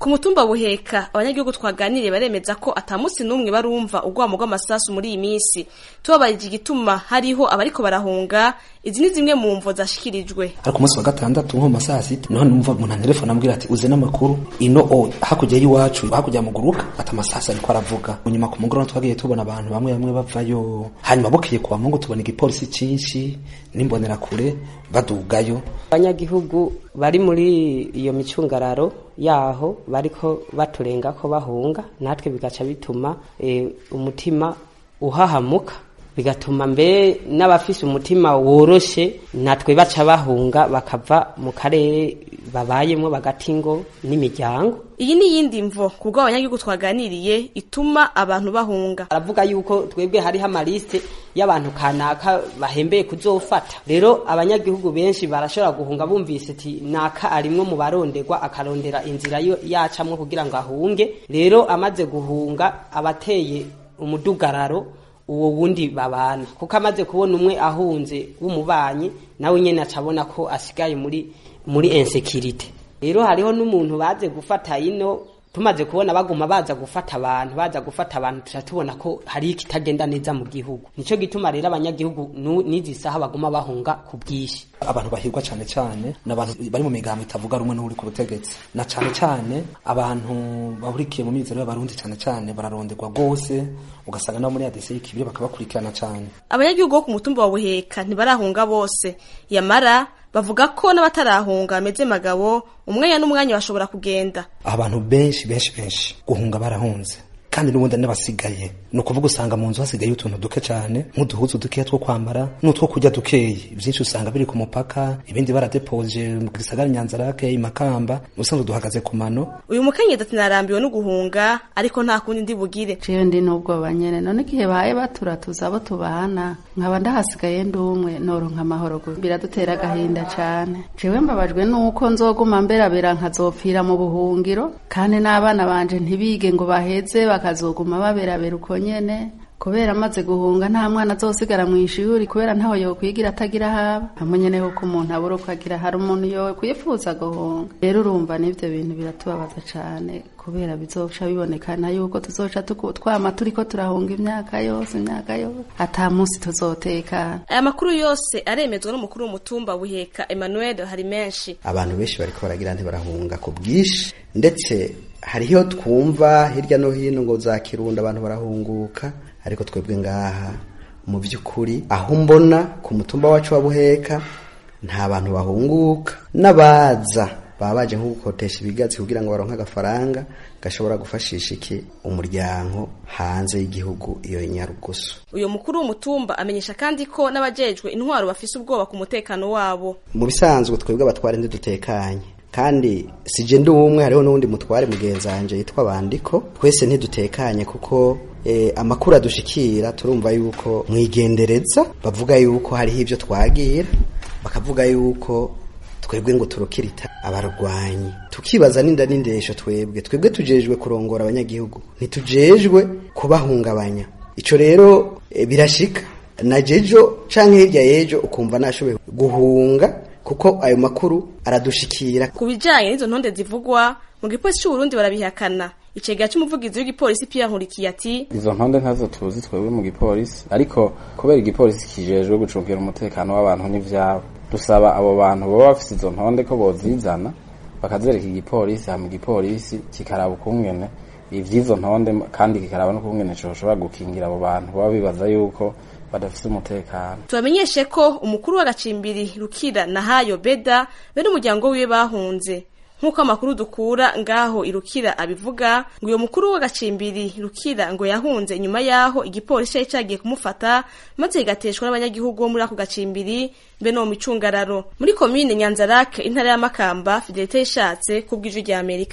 ku mutumba buheka abanyagihugu twaganiriye baremeza ko ata munsi n'umwe barumva urwamo rw'amasasu muri iyi minsi tubabarije igituma hariho abariko barahunga izi ni zimwe mu mvo zashikirijwe ariko umunsi wa gatandatu nko mu masaha sita niho numva umuntu antelefone ambwira ati uze n'amakuru ino o hakurya y'iwacu hakurya ya muguruka ati amasasu ariko aravuga nyuma ku mugoroba twagiye tubona abantu bamwe bamwe bavayo hanyuma bukeye kuwa mungu tubona igipolisi cinshi n'imbonerakure badugayo abanyagihugu bari muri iyo micungararo yaho bariko baturenga ko bahunga natwe bigaca bituma e, umutima uhahamuka bigatuma mbe n'abafise umutima woroshe natwe baca bahunga bakava mu karere babayemo bagati ngo n'imiryango iyi ni iyindi mvo kubwo abanyagihugu twaganiriye ituma abantu bahunga aravuga yuko twebwe hariho amaliste y'abantu kanaka bahembeye kuzofata rero abanyagihugu benshi barashobora guhunga bumvise ati naka arimwo mu baronderwa akarondera inzira yo yacamwo kugira ngo ahunge rero amaze guhunga abateye umudugararo uwo wundi babana kuko amaze kubona umwe ahunze w'umubanyi nawe nyene acabona ko asigaye muri muri insekirite rero hariho n'umuntu baze gufata ino tumaze kubona baguma baza gufata abantu baza gufata abantu tuca tubona ko hari ikitagenda neza mu gihugu nico gituma rero abanyagihugu n'izi saha baguma bahunga ku bwinshi abantu bahirwa cyane cyane n'abantu bari mu migambo itavuga rumwe n'uri ku butegetsi na cyane cyane abantu bahurikiye mu mizero y'abarundi cyane cyane bararonderwa rwose ugasanga nabo muri adese y'ikibiri bakabakurikirana cyane abanyagihugu bo ku mutumba wa buheka ntibarahunga bose yamara bavuga ko n'abatarahunga bameze magabo umwanya n'umwanya bashobora kugenda abantu benshi benshi benshi guhunga barahunze kandi n'ubundi n'abasigaye ni ukuvuga usanga mu nzu hasigaye utuntu duke cyane nk'uduhuzu dukeya two kwambara n'utwo kurya dukeyi byinshi usanga biri ku mupaka ibindi baradepoje mu gisagara nyanzarake imakamba ubusanzwe duhagaze ku mano uyu mukenyezi ati narambiwe no guhunga ariko nta kundi ndi bugire jewe ndi n'ubwoba nyene none igihe baye baturatuza abo tubana nkaba ndahasigaye ndi umwe noronka amahoro gusa biradutera agahinda cane jewe mbabajwe nuko nzoguma mberabera nkazopfira mu buhungiro kandi n'abana banje ntibige ngo baheze bakazoguma baberabera uko nyene kubera amaze guhunga nta mwana azosigara mu ishuri kubera ntaho yokwigira atagira haba hamwe nyene ko umuntu abura uko agira hari umuntu yo kwifuza guhunga rero urumva n'ivyo bintu biratubabaza cane kubera bizoca bibonekana yuko tuzoca twama turiko turahunga imyaka yose imyaka yose ata munsi tuzotekana aya makuru yose aremezwa n'umukuru w'umutumba buheka Emmanuel hari menshi abantu benshi bariko baragira ntibarahunga ku bwinshi ndetse hariho twumva hirya no hino ngo za kirundo abantu barahunguka ariko twebwe ngaha mu by'ukuri aho mbona ku mutumba wacu wa buheka nta bantu bahunguka n'abaza baba baje nko gukotesha ibigatsi kugira ngo baronke agafaranga gashobora gufashisha iki umuryango hanze y'igihugu iyo nyarugusu uyu mukuru w'umutumba amenyesha kandi ko n'abajejwe intwaro bafise ubwoba ku mutekano wabo mu bisanzwe twebwe abatware ntidutekanye kandi sije ndi umwe hariho n'uwundi mutware mugenzi wanje yitwa bandiko twese ntidutekanye kuko eh, amakuru adushikira turumva yuko mwigendereza bavuga yuko hariho ibyo twagira bakavuga yuko twebwe ngo turukirita abarwanyi tukibaza n'inda n'indesho twebwe twebwe tujejwe kurongora abanyagihugu ntitujejwe kubahungabanya ico rero e, birashika na jejo canke hirya yejo ukumva nashoboye guhunga kuko ayo makuru aradushikira ku bijanye n'izo ntonde zivugwa mu gipolisi c'uburundi barabihakana icegera c'umuvugizi w'igipolisi Pierre Nkurikiye ati izo ntonde ntazo tuzi twebwe mu gipolisi ariko kubera igipolisi kijejwe gucungira umutekano w'abantu n'ivyabo dusaba abo bantu baba bafise izo ntonde ko bozizana bakazereka igipolisi hama igipolisi kikaraba ukungene ivy'izo ntonde kandi kikaraba n'ukungene coshobora gukingira abo bantu baba bibaza yuko badafise umutekano tubamenyeshe ko umukuru w'agacimbiri rukira na hayo beda be n'umuryango wiwe bahunze nk'uko amakuru dukura ngaho irukira abivuga ngo uyo mukuru w'agacimbiri rukira ngo yahunze inyuma yaho igipolisi cari cagiye kumufata maze kigateshwa n'abanyagihugu bo muri ako gacimbiri mbe no mu micungararo muri komine nyanzarake intara ya makamba fidelite yishatse kubw'ijwi rya amerika